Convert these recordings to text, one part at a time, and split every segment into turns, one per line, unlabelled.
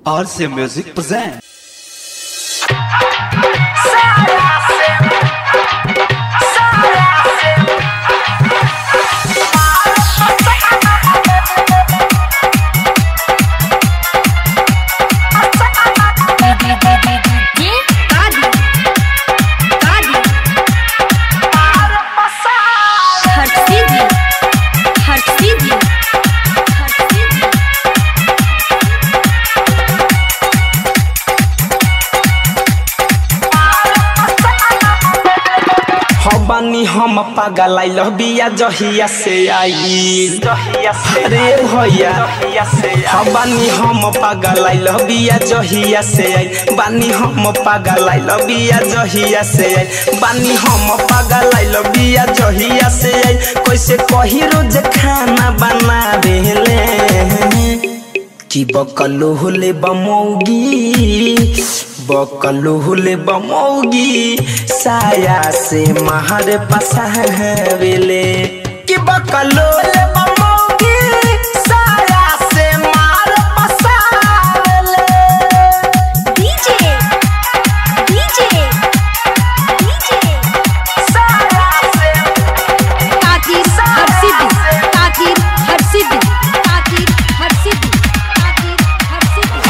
RC Music present.
हर्षिदी हर्षिदी हर्षिदी
हबानी हम पागल आई बिया जहिया से आई जहिया से रे भैया हबानी हम पागल आई बिया जहिया से आई बानी हम पागल आई बिया जहिया से आई बानी हम पागल आई बिया जहिया से आई कैसे कही रोज खाना बना देले कि बकलो होले बमौगी बकलो होले बमौगी साया से महर पसावेले कि बकलो होले बमौगी साया से महर पसावेले
डीजे डीजे डीजे
साया से
ताकीर हर्षिदी ताकीर हर्षिदी ताकीर हर्षिदी ताकीर हर्षिदी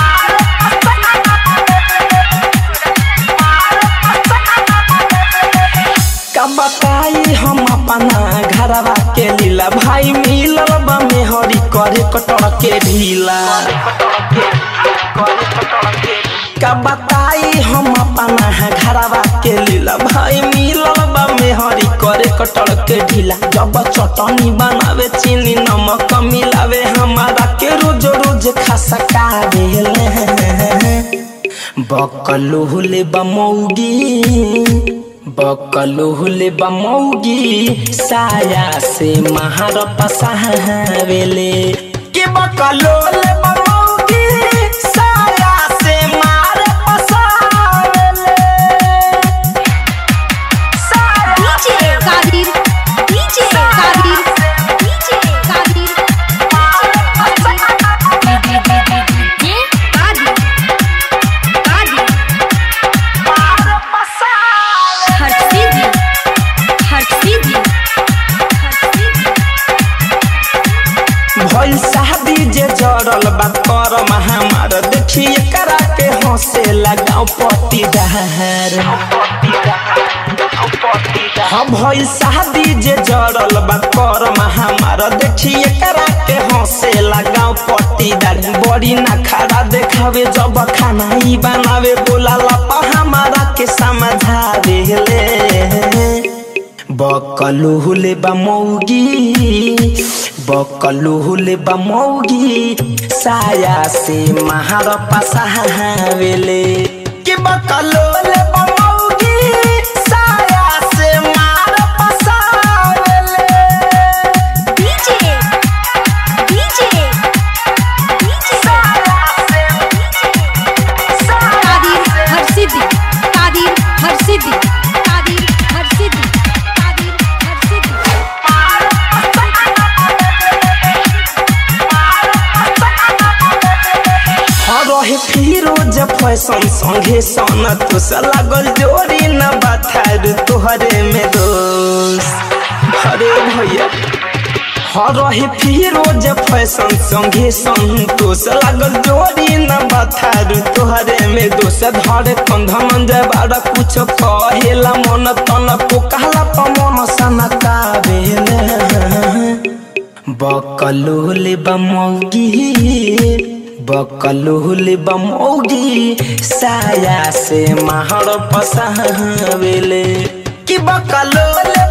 का बताई हम अपना घरवा के लीला भाई मिलल बा मेहरी करे कटड़ के ढीला का बताई हम अपना घरवा के लीला भाई मिलल बा मेहरी करे कटड़ के ढीला जब चटनी बनावे चीनी नमक मिलावे हमारा के रोज रोज खसका देले बकलो हुले बमौगी बकलो हुले बमौगी साया से महार पसावेले के बकलो हुले बमौगी साया से मार पसावेले
DJ Kadir DJ Kadir DJ Kadir ये कादिर कादिर हर्षिदी हर्षिदी हर्षिदी
भइल शादी जे जरल बात कर महामार देखिए करा के हंसे लगाओ पति दहर हाँ भइल शादी जे जरल बात कर महामार देखिए करा के हंसे लगाओ पति दर बड़ी ना खड़ा देखावे जब खाना ही बनावे बोला लपा हमारा के समझा देले बकलू हुले बमौगी बकलू हुले बमौगी साया से महार पसावेले कि बकलू हुले बमौगी साया से मार पसावेले
डीजे डीजे डीजे कादिर हर्षिदी कादिर हर्षिदी कादिर हर्षिदी कादिर हर्षिदी
हर रहे फिरोज फैशन संगे सन तुस लागल जोरी न बथार तोहरे में दोष हरे भैया हर रहे फिरोज फैशन संगे संतोष लागल जोरी न बथार तोहरे में दोष धरे कंधन जबार कुछ कहेला मन तन पोकाला पमन सनका बकलोल बमौगी बकलोल बमौगी साया से महर पसावेले कि बकलोल